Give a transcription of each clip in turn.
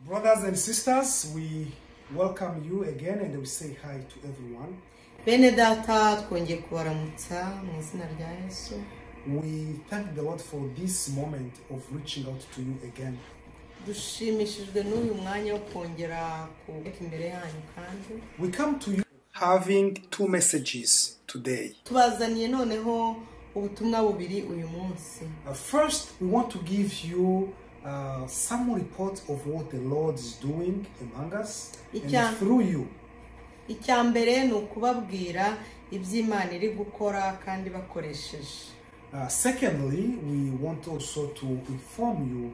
Brothers and sisters, we welcome you again and we say hi to everyone. bene data twongeye kubaramutsa mu izina rya yesu We thank the Lord for this moment of reaching out to you again. dushimishijwe n'uyu mwanya wo kongera kubika imbere yanyu kandi We come to you having two messages today. tubazaniye noneho ubutumwa bubiri uyu munsi Uh, First, we want to give you uh, some report of what the Lord is doing among us Icya- and through you. icya mbere ni ukubabwira iby'imana iri gukora kandi bakoresheje Uh, secondly, we want also to inform you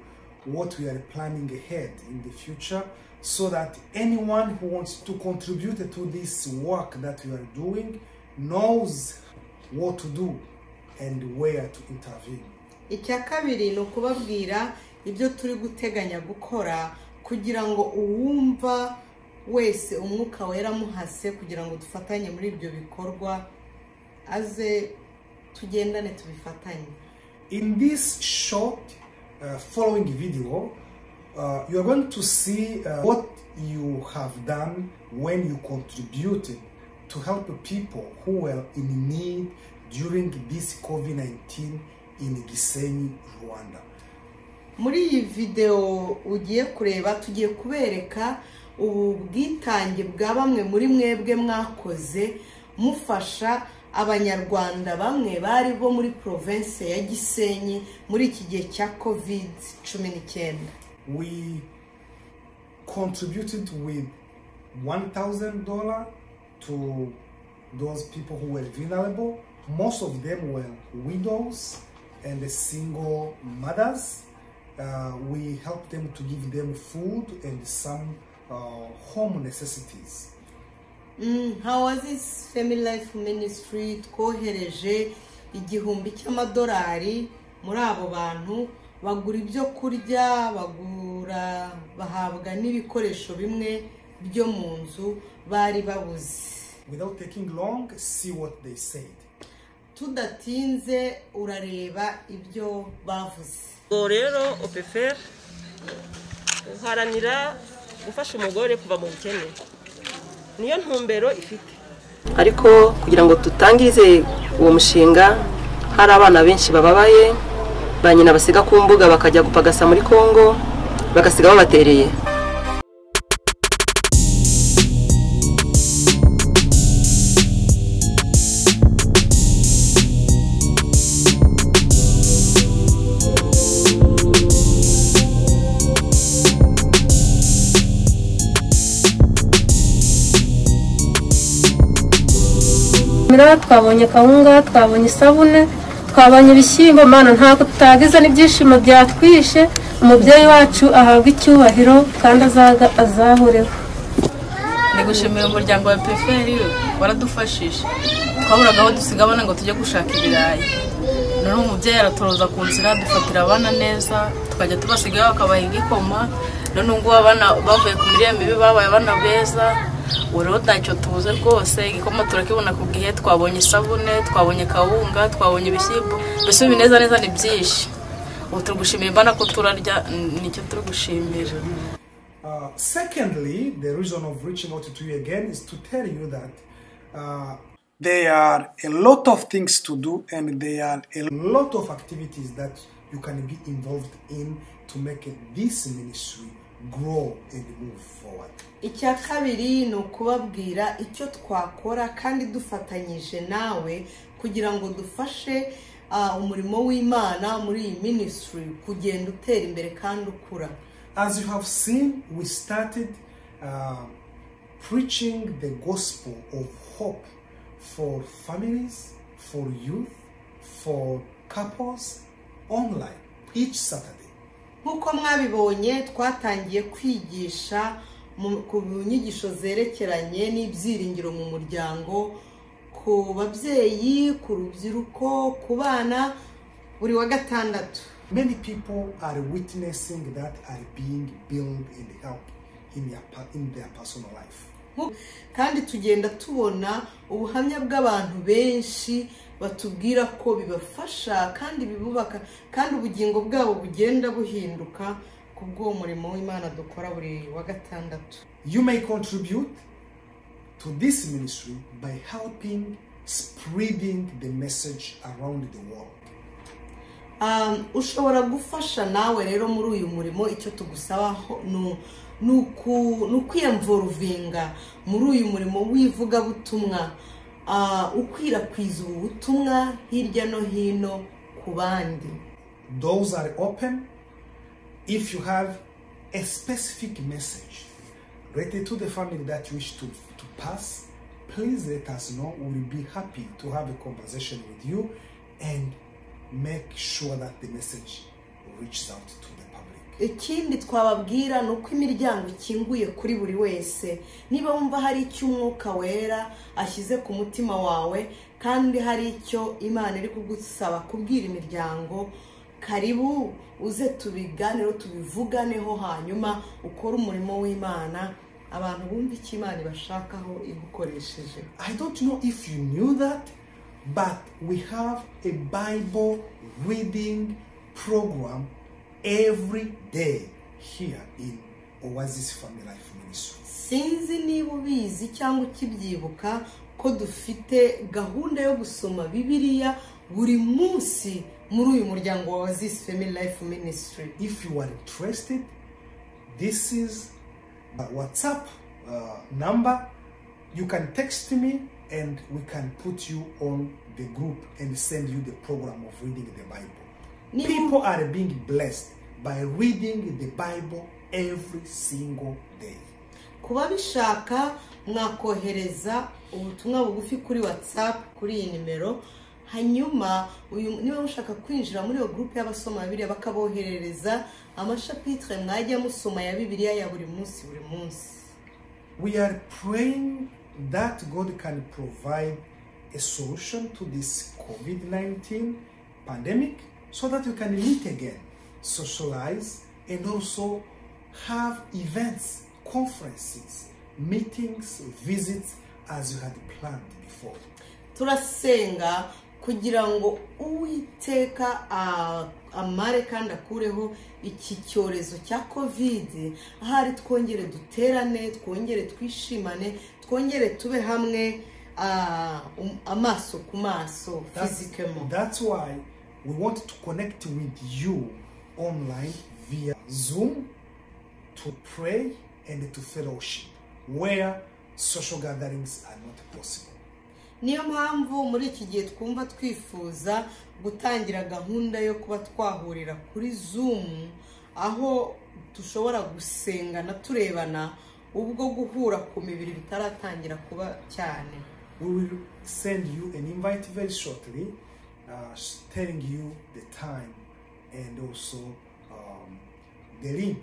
what we are planning ahead in the future so that anyone who wants to contribute to this work that we are doing knows what to do and where to intervene. icya kabiri ni ukubabwira ibyo turi guteganya gukora kugira ngo uwumva wese umwuka wera amuhase kugira ngo dufatanye muri ibyo bikorwa aze tugendane tubifatanye In this short uh, following video, uh, you are going to see uh, what you have done when you contributed to help people who were in need during this COVID 19 in Gisenyi, Rwanda. muri iyi videwo ugiye kureba tugiye kubereka ubu bwitange bwa bamwe muri mwebwe mwakoze mufasha abanyarwanda bamwe bari bo muri porovensi ya gisenyi muri iki gihe cya kovide cumi n'icyenda We contributed with $1,000 to those people who were vulnerable. Most of them were widows and single mothers. Uh, we helped them to give them food and some uh, home necessities. Mm, Hawazis Family Life Ministry twohereje igihumbi cy'amadolari muri abo bantu bagura ibyo kurya bagura bahabwa n'ibikoresho bimwe byo mu nzu bari babuze Without taking long, see what they said. tudatinze urareba ibyo bavuze ubwo rero opeferi uharanira gufasha umugore kuva mu bukene niyo ntumbero ifite ariko kugira ngo dutangize uwo mushinga hari abana benshi bababaye ba nyina basiga ku mbuga bakajya gupagasa muri kongo bagasiga babatereye mira twabonye kawunga twabonye isabune twabonye ibishyimbo mana ntabwo tutagize n'ibyishimo byatwishe umubyeyi wacu ahabwa icyubahiro kandi azaga- azahoreho ni gushimira umuryango wa peferi waradufashije twaburaga aho dusiga abana ngo tujye gushaka ibirayi none umubyeyi aratoroza ku nzira dufatira abana neza tukajya tubasigayo bakabaha igikoma none ubu ngubu abana bavuye ku mirire mibi babaye abana beza ubu rero ntacyo tubuze rwose igikoma turakibona ku gihe twabonye isabune twabonye kawunga twabonye ibishyimbo mbese ibinezaneza neza ni byinshi ubu turi gushimira imbana ko turarya nicyo turi gushimira Uh, secondly, the reason of reaching out to you again is to tell you that uh, there are a lot of things to do and there are a lot of activities that you can be involved in to make this ministry grow and move forward. icya kabiri ni ukubabwira icyo twakora kandi dufatanyije nawe kugira ngo dufashe ah, umurimo w'imana muri iyi minisitiri kugenda utera imbere kandi ukura As you have seen, we started uh, preaching the gospel of hope for families, for youth, for couples online each Saturday. nk'uko mwabibonye twatangiye kwigisha mu- ku nyigisho zerekeranye n'ibyiringiro mu muryango ku babyeyi ku rubyiruko ku bana buri wa gatandatu Many people are witnessing that are being built and helped in their, per- in their personal life. kandi tugenda tubona ubuhamya bw'abantu benshi batubwira ko bibafasha kandi bibubaka kandi ubugingo bwabo bugenda buhinduka ku bw'uwo murimo w'imana dukora buri wa gatandatu You may contribute to this ministry by helping spreading the message around the world. Um, ushobora gufasha nawe rero muri uyu murimo icyo tugusaba ho- ni- ni uku- ni ukwiyamvuruvinga muri uyu murimo w'ivugabutumwa ah, ukwirakwiza ubu butumwa hirya no hino ku bandi Doors are open if you have a specific message related to the family that you wish to, to pass. Please let us know. We will be happy to have a conversation with you and make sure that the message reaches out to the public. ikindi twababwira ni uko imiryango ikinguye kuri buri wese niba wumva hari icyo umwuka wera ashyize ku mutima wawe kandi hari icyo imana iri kugusaba kubwira imiryango karibu uze tubiganeho tubivuganeho hanyuma ukore umurimo w'imana abantu bumva icyo imana ibashakaho igukoresheje I don't know if you knew that, but we have a Bible reading program every day here in Oasis Family Life Ministry. sinzi niba ubizi cyangwa ukibyibuka ko dufite gahunda yo gusoma bibiliya buri munsi muri uyu muryango wa wazisi family life ministry If you are interested, this is a WhatsApp uh, number. You can text me and we can put you on the group and send you the program of reading the Bible. Niba- People are being blessed by reading the Bible every single day. ku babishaka mwakohereza ubutumwa bugufi kuri whatsapp kuri iyi nimero hanyuma uyu niba mushaka kwinjira muri iyo gurupe y'abasoma bibiliya bakaboherereza amashapitire mwajya musoma ya bibiliya ya buri munsi buri munsi We are praying that God can provide a solution to this COVID 19 pandemic so that we can meet again, socialize, and also have events, conferences, meetings, visits as you had planned before. turasenga kugira ngo uwiteka a- amare kandi akureho iki cyorezo cya kovide ahari twongere duterane twongere twishimane twongere tube hamwe ah, um- amaso ku maso That's, fizikemo that's why we want to connect with you online via Zoom to pray and to fellowship where social gatherings are not possible. niyo mpamvu muri iki gihe twumva twifuza gutangira gahunda yo kuba twahurira kuri zoom aho dushobora gusengana turebana ubwo guhura ku mibiri bitaratangira kuba cyane We will send you an invite very shortly, uh, telling you the time and also um, the link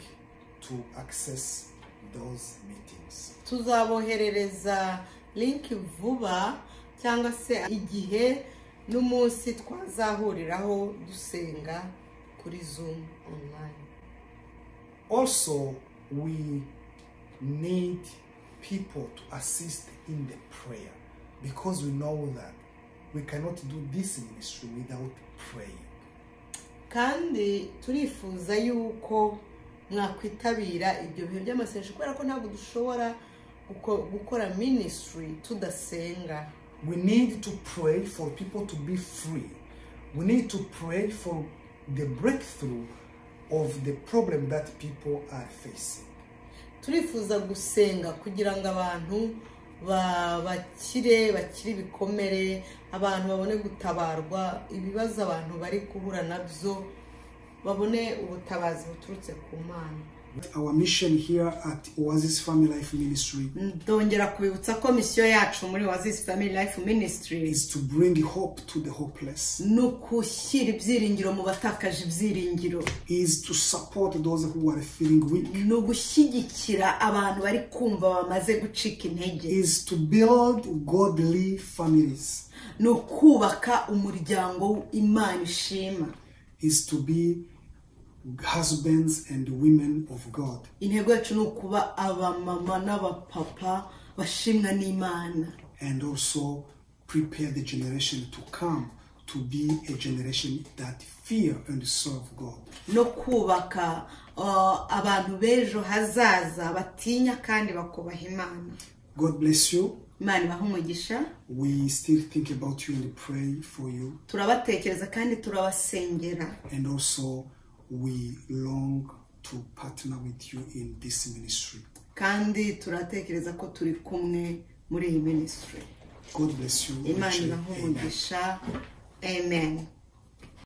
to access those meetings. tuzaboherereza linki vuba cyangwa se igihe n'umunsi twazahuriraho dusenga kuri zoom online Also, we need people to assist in the prayer because we know that we cannot do this ministry without praying. kandi turifuza yuko mwakwitabira ibyo bihe by'amasengesho kubera ko ntabwo dushobora guko- gukora minisitiri tudasenga We need to pray for people to be free. We need to pray for the breakthrough of the problem that people are facing. turifuza gusenga kugira ngo abantu ba- bakire bakire ibikomere abantu babone gutabarwa ibibazo abantu bari guhura nabyo babone ubutabazi buturutse ku mana Our mission here at Oasis Family Life Ministry ndongera kubibutsa ko misiyo yacu muri wazisi family life ministries is to bring hope to the hopeless, ni ugushyira ibyiringiro mu batakaje ibyiringiro is to support those who are feeling weak. ni ugushyigikira abantu bari kumva bamaze gucika intege is to build godly families, ni ukubaka umuryango imana ishima is to be husbands and women of God. intego yacu ni ukuba abamama n'abapapa bashimwa n'imana and also prepare the generation to come to to be a generation that fear and serve God. no kubaka uh, abantu b'ejo hazaza batinya kandi bakubaha imana God bless you. imana ibaha umugisha We still think about you and pray for you. turabatekereza kandi turabasengera And also, we long to partner with you in this ministry. kandi turatekereza ko turi kumwe muri iyi minisitiri God bless you. imana richly. ibaha umugisha amen